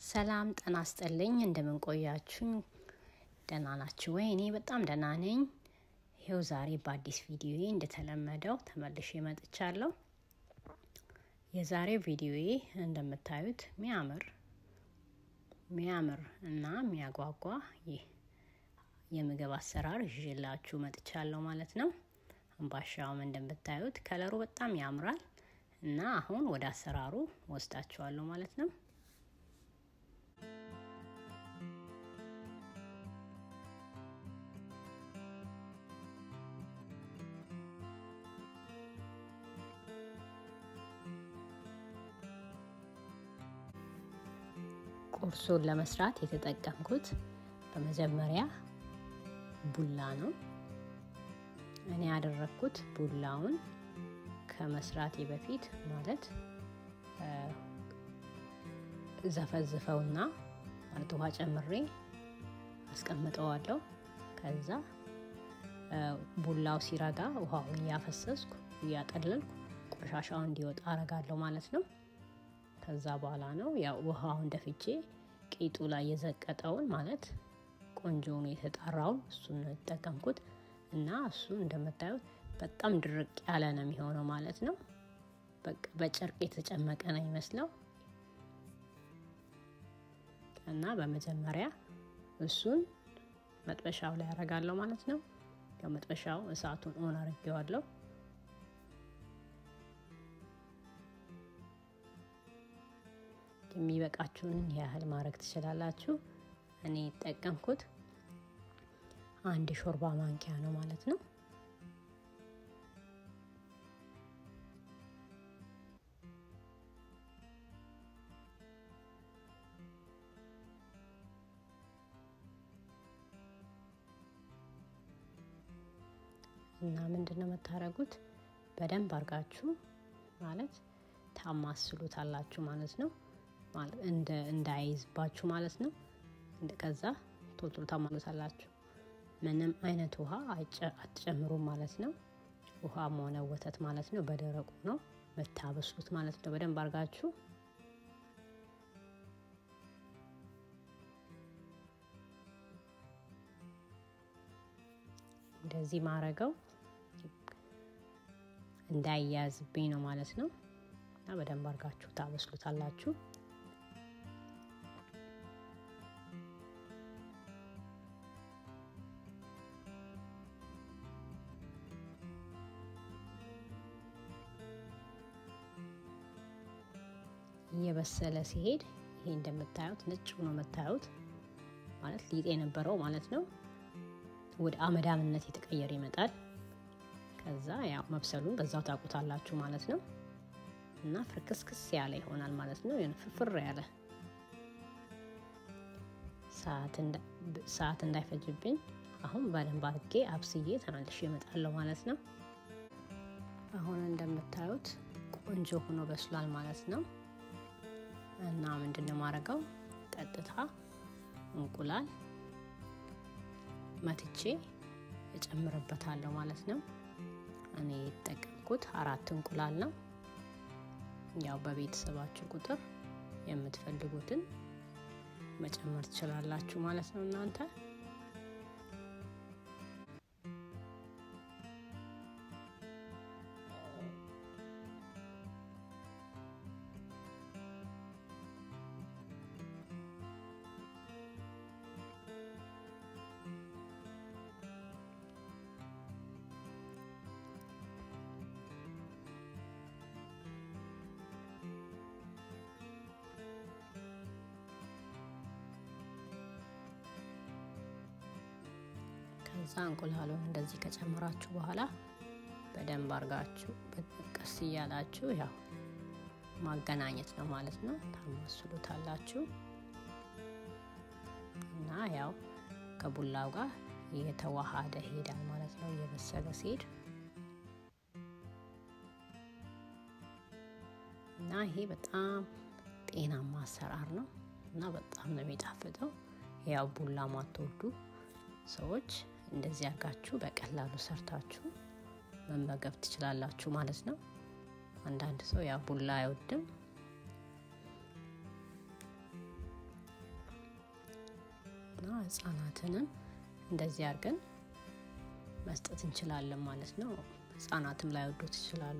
ሰላም ጤና ይስጥልኝ። እንደምን ቆያችሁኝ? ደህና ናችሁ ወይ? እኔ በጣም ደህና ነኝ። ይኸው ዛሬ በአዲስ ቪዲዮዬ እንደተለመደው ተመልሼ መጥቻለሁ። የዛሬው ቪዲዮዬ እንደምታዩት ሚያምር ሚያምር እና የሚያጓጓ ይህ የምግብ አሰራር ይዤላችሁ መጥቻለሁ ማለት ነው። አምባሻውም እንደምታዩት ከለሩ በጣም ያምራል እና አሁን ወደ አሰራሩ ወስዳችኋለሁ ማለት ነው። ቁርሱን ለመስራት የተጠቀምኩት በመጀመሪያ ቡላ ነው። እኔ ያደረግኩት ቡላውን ከመስራቴ በፊት ማለት ዘፈዝፈውና ማለት ውሃ ጨምሬ አስቀምጠዋለሁ። ከዛ ቡላው ሲረጋ ውሃውን እያፈሰስኩ እያጠለልኩ ቆሻሻው እንዲወጣ አረጋለሁ ማለት ነው። ከዛ በኋላ ነው ያው ውሃውን ደፍቼ ቂጡ ላይ የዘቀጠውን ማለት ቆንጆውን የተጣራውን እሱን ነው የተጠቀምኩት እና እሱ እንደምታዩት በጣም ድርቅ ያለ ነው የሚሆነው ማለት ነው። በቃ በጨርቅ የተጨመቀ ነው ይመስለው እና በመጀመሪያ እሱን መጥበሻው ላይ ያደርጋለሁ ማለት ነው። ያው መጥበሻው እሳቱን ኦን አድርጌዋለሁ። የሚበቃችሁን ያህል ማድረግ ትችላላችሁ። እኔ የተጠቀምኩት አንድ ሾርባ ማንኪያ ነው ማለት ነው። እና ምንድን ነው የምታደርጉት? በደንብ አድርጋችሁ ማለት ታማስሉታላችሁ ማለት ነው እንዳይዝባችሁ ማለት ነው። ከዛ ቶሎ ታማሉታላችሁ። ምንም አይነት ውሃ አትጨምሩም ማለት ነው። ውሃም ሆነ ወተት ማለት ነው። በደረቁ ነው መታበስሉት ማለት ነው። በደንብ አድርጋችሁ እንደዚህ ማረገው እንዳይያዝብኝ ነው ማለት ነው። እና በደንብ አድርጋችሁ ታበስሉታላችሁ። እየበሰለ ሲሄድ ይሄ እንደምታዩት ነጭ ሆኖ የምታዩት ማለት ሊጥ የነበረው ማለት ነው ወደ አመዳምነት የተቀየረ ይመጣል። ከዛ ያው መብሰሉን በዛው ታውቁታላችሁ ማለት ነው። እና ፍርክስክስ ያለ ይሆናል ማለት ነው። ፍርፍር ያለ ሰዓት እንዳይፈጅብኝ አሁን በደንብ አድርጌ አብስዬ ተመልሼ እመጣለሁ ማለት ነው። አሁን እንደምታዩት ቆንጆ ሆኖ በስሏል ማለት ነው። እና ምንድን ነው የማደርገው? ቀጥታ እንቁላል መትቼ እጨምርበታለሁ ማለት ነው። እኔ የተጠቀምኩት አራት እንቁላል ነው። ያው በቤተሰባችሁ ቁጥር የምትፈልጉትን መጨመር ትችላላችሁ ማለት ነው እናንተ ከዛ እንቁላሉን እንደዚህ ከጨመራችሁ በኋላ በደንብ አርጋችሁ ቀስ እያላችሁ ያው ማገናኘት ነው ማለት ነው። ታማስሉታላችሁ እና ያው ከቡላው ጋር እየተዋሃደ ሄዳል ማለት ነው። እየበሰለ ሲሄድ እና ይሄ በጣም ጤናማ አሰራር ነው እና በጣም ነው የሚጣፍጠው። ያው ቡላ ማትወዱ ሰዎች እንደዚህ አርጋችሁ በቀላሉ ሰርታችሁ መመገብ ትችላላችሁ ማለት ነው። አንዳንድ ሰው ያው ቡላ አይወድም እና ህጻናትንም እንደዚህ አድርገን መስጠት እንችላለን ማለት ነው። ህጻናትም ላይ ወዶት ይችላሉ።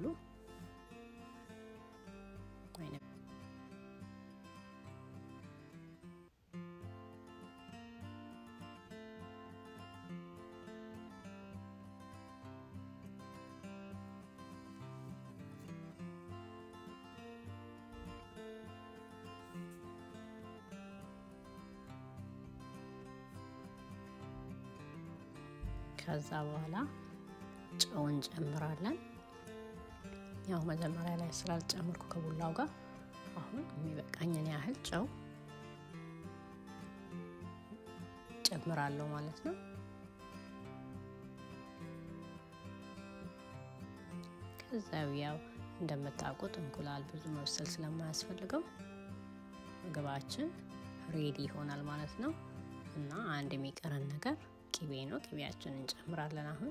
ከዛ በኋላ ጨው እንጨምራለን። ያው መጀመሪያ ላይ ስላልጨምርኩ ከቡላው ጋር አሁን የሚበቃኝን ያህል ጨው ጨምራለሁ ማለት ነው። ከዛው ያው እንደምታውቁት እንቁላል ብዙ መብሰል ስለማያስፈልገው ምግባችን ሬዲ ይሆናል ማለት ነው። እና አንድ የሚቀረን ነገር ቅቤ ነው። ቅቤያችንን እንጨምራለን አሁን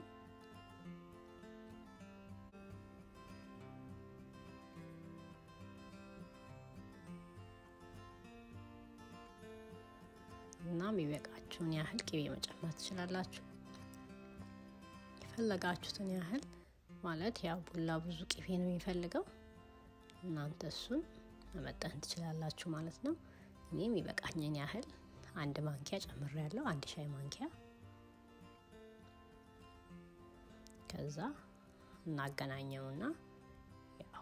እና የሚበቃችሁን ያህል ቅቤ መጨመር ትችላላችሁ። የፈለጋችሁትን ያህል ማለት ያው ቡላ ብዙ ቅቤ ነው የሚፈልገው። እናንተ እሱን መመጠን ትችላላችሁ ማለት ነው። እኔ የሚበቃኝን ያህል አንድ ማንኪያ ጨምሬያለሁ፣ አንድ ሻይ ማንኪያ ከዛ እናገናኘውና ያው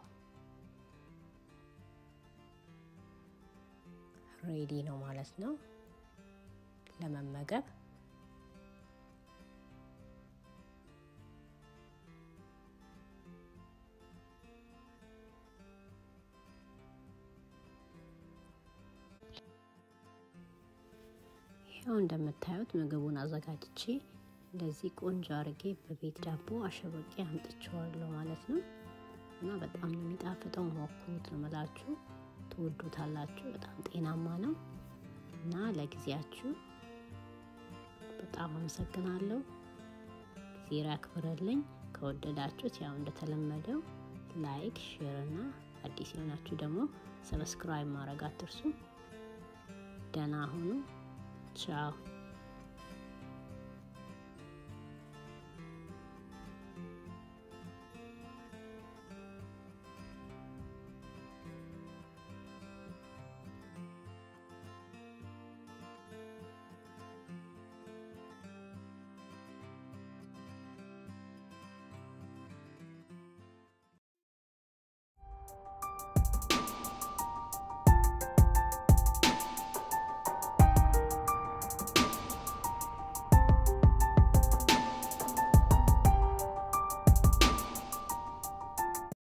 ሬዲ ነው ማለት ነው ለመመገብ። ያው እንደምታዩት ምግቡን አዘጋጅቼ እንደዚህ ቆንጆ አርጌ በቤት ዳቦ አሸበቄ አምጥቼዋለሁ ማለት ነው። እና በጣም ነው የሚጣፍጠው። ሞክሩት ነው የምላችሁ፣ ትወዱታላችሁ። በጣም ጤናማ ነው እና ለጊዜያችሁ በጣም አመሰግናለሁ። ጊዜ ያክብረልኝ። ከወደዳችሁት ያው እንደተለመደው ላይክ፣ ሼር እና አዲስ የሆናችሁ ደግሞ ሰብስክራይብ ማድረግ አትርሱ። ደህና ሁኑ። ቻው